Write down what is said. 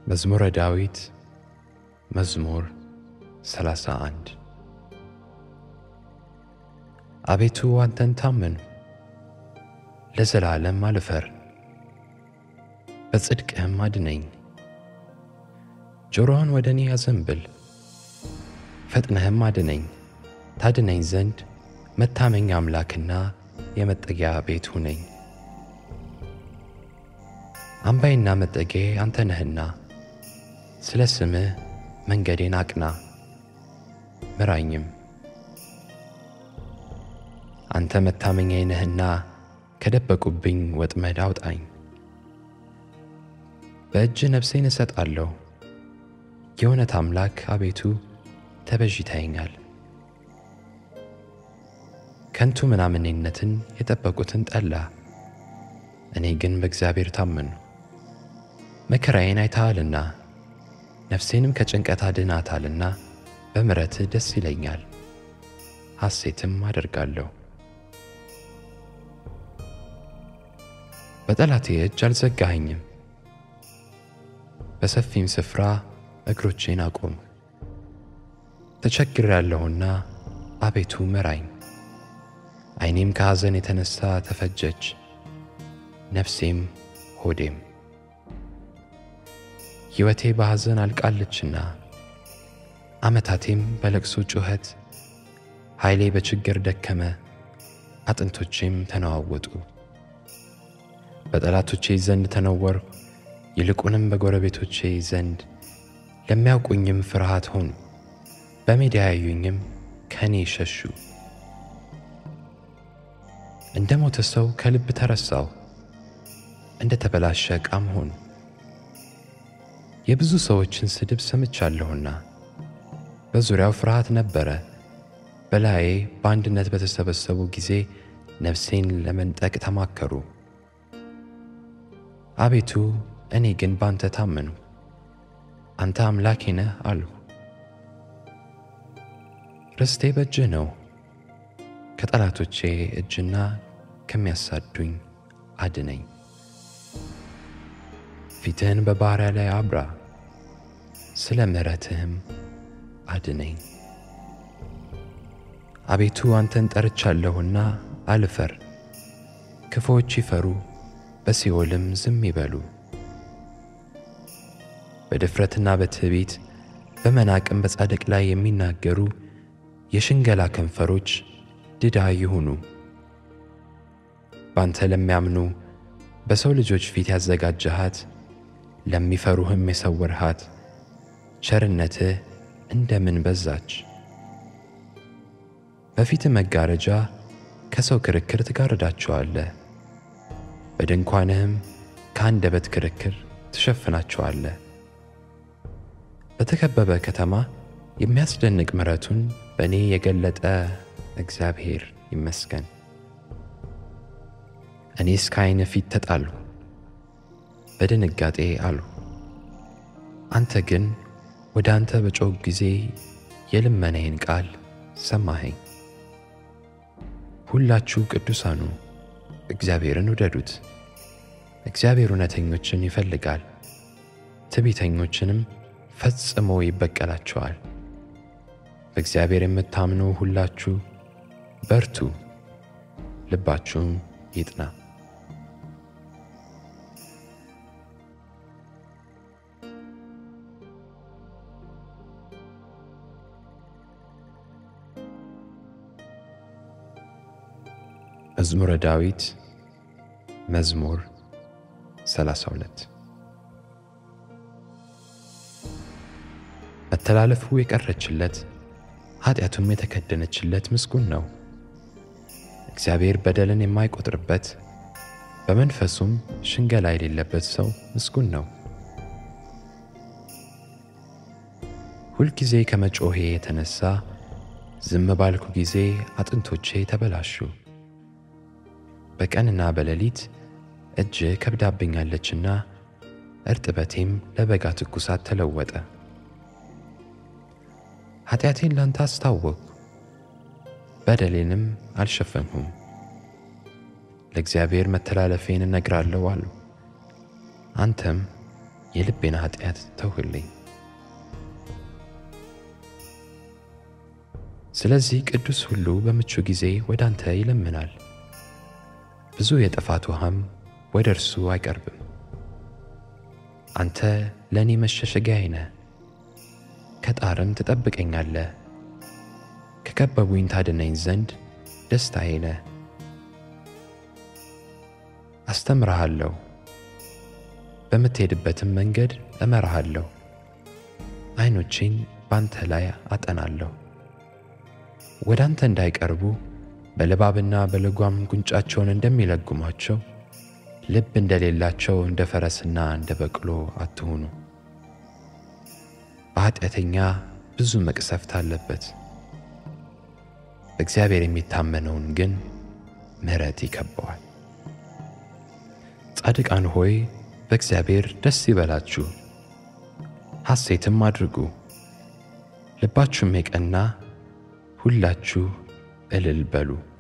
መዝሙረ ዳዊት መዝሙር 31 አቤቱ አንተን ታመንሁ፣ ለዘላለም አልፈር፣ በጽድቅህም አድነኝ። ጆሮህን ወደ እኔ አዘንብል፣ ፈጥነህም አድነኝ። ታድነኝ ዘንድ መታመኛ አምላክና የመጠጊያ ቤት ሁነኝ። አምባዬና መጠጊያዬ አንተ ነህና ስለ ስምህ መንገዴን አቅና ምራኝም። አንተ መታመኛዬ ነህና ከደበቁብኝ ወጥመድ አውጣኝ። በእጅ ነፍሴን እሰጣለሁ። የእውነት አምላክ አቤቱ ተቤዥተኸኛል። ከንቱ ምናምኔነትን የጠበቁትን ጠላ፣ እኔ ግን በእግዚአብሔር ታመንሁ። መከራዬን አይተሃልና ነፍሴንም ከጭንቀት አድናታልና በምሕረትህ ደስ ይለኛል፣ ሐሴትም አደርጋለሁ። በጠላቴ እጅ አልዘጋኸኝም፣ በሰፊም ስፍራ እግሮቼን አቆምህ። ተቸግሬአለሁና አቤቱ ምራኝ። ዓይኔም ከሐዘን የተነሣ ተፈጀች፣ ነፍሴም ሆዴም። ሕይወቴ በሐዘን አልቃለችና ዓመታቴም በለቅሶ ጩኸት፣ ኃይሌ በችግር ደከመ፣ አጥንቶቼም ተነዋወጡ። በጠላቶቼ ዘንድ ተነወርሁ፣ ይልቁንም በጎረቤቶቼ ዘንድ ለሚያውቁኝም ፍርሃት ሆኑ። በሜዳ ያዩኝም ከእኔ ሸሹ። እንደ ሞተ ሰው ከልብ ተረሳሁ፣ እንደ ተበላሸ ዕቃም ሆኑ። የብዙ ሰዎችን ስድብ ሰምቻለሁና በዙሪያው ፍርሃት ነበረ። በላዬ በአንድነት በተሰበሰቡ ጊዜ ነፍሴን ለመንጠቅ ተማከሩ። አቤቱ እኔ ግን ባንተ ታመንሁ፣ አንተ አምላኬ ነህ አልሁ። ርስቴ በእጅህ ነው፣ ከጠላቶቼ እጅና ከሚያሳዱኝ አድነኝ። ፊትህን በባሪያ ላይ አብራ፣ ስለ ምሕረትህም አድነኝ። አቤቱ አንተን ጠርቻለሁና አልፈር። ክፉዎች ይፈሩ በሲኦልም ዝም ይበሉ። በድፍረትና በትዕቢት በመናቅም በጻድቅ ላይ የሚናገሩ የሽንገላ ከንፈሮች ድዳ ይሁኑ። ባንተ ለሚያምኑ በሰው ልጆች ፊት ያዘጋጀሃት ለሚፈሩህም የሰወርሃት ቸርነትህ እንደምን በዛች! በፊትህ መጋረጃ ከሰው ክርክር ትጋርዳቸዋለህ፣ በድንኳንህም ከአንደበት ክርክር ትሸፍናቸዋለህ። በተከበበ ከተማ የሚያስደንቅ ምሕረቱን በእኔ የገለጠ እግዚአብሔር ይመስገን። እኔስ ከዓይንህ ፊት ተጣልሁ፣ በድንጋጤ አልሁ። አንተ ግን ወደ አንተ በጮኽሁ ጊዜ የልመናዬን ቃል ሰማኸኝ። ሁላችሁ ቅዱሳኑ እግዚአብሔርን ውደዱት። እግዚአብሔር እውነተኞችን ይፈልጋል፣ ትዕቢተኞችንም ፈጽሞ ይበቀላቸዋል። በእግዚአብሔር የምታምኑ ሁላችሁ በርቱ፣ ልባችሁም ይጥና። መዝሙረ ዳዊት መዝሙር 32 መተላለፉ የቀረችለት ኃጢአቱም የተከደነችለት ምስጉን ነው። እግዚአብሔር በደልን የማይቆጥርበት በመንፈሱም ሽንገላ የሌለበት ሰው ምስጉን ነው። ሁልጊዜ ከመጮኼ የተነሣ ዝም ባልኩ ጊዜ አጥንቶቼ ተበላሹ። በቀንና በሌሊት እጅህ ከብዳብኛለችና እርጥበቴም ለበጋ ትኩሳት ተለወጠ። ኃጢአቴን ላንተ አስታወቅሁ፣ በደሌንም አልሸፈንሁም። ለእግዚአብሔር መተላለፌን እነግራለሁ አልሁ። አንተም የልቤን ኃጢአት ተውህልኝ። ስለዚህ ቅዱስ ሁሉ በምቹ ጊዜ ወደ አንተ ይለምናል፣ ብዙ የጥፋት ውሃም ወደ እርሱ አይቀርብም። አንተ ለእኔ መሸሸጊያዬ ነህ፣ ከጣርም ትጠብቀኛለህ። ከከበቡኝ ታድነኝ ዘንድ ደስታዬ ነህ። አስተምርሃለሁ፣ በምትሄድበትም መንገድ እመራሃለሁ። ዐይኖቼን ባንተ ላይ አጠናለሁ። ወደ አንተ እንዳይቀርቡ በልባብና በልጓም ጉንጫቸውን እንደሚለጉሟቸው ልብ እንደሌላቸው እንደ ፈረስና እንደ በቅሎ አትሁኑ። በኃጢአተኛ ብዙ መቅሰፍት አለበት፣ በእግዚአብሔር የሚታመነውን ግን ምሕረት ይከበዋል። ጻድቃን ሆይ በእግዚአብሔር ደስ ይበላችሁ፣ ሐሴትም አድርጉ። ልባችሁም የቀና ሁላችሁ እልል በሉ።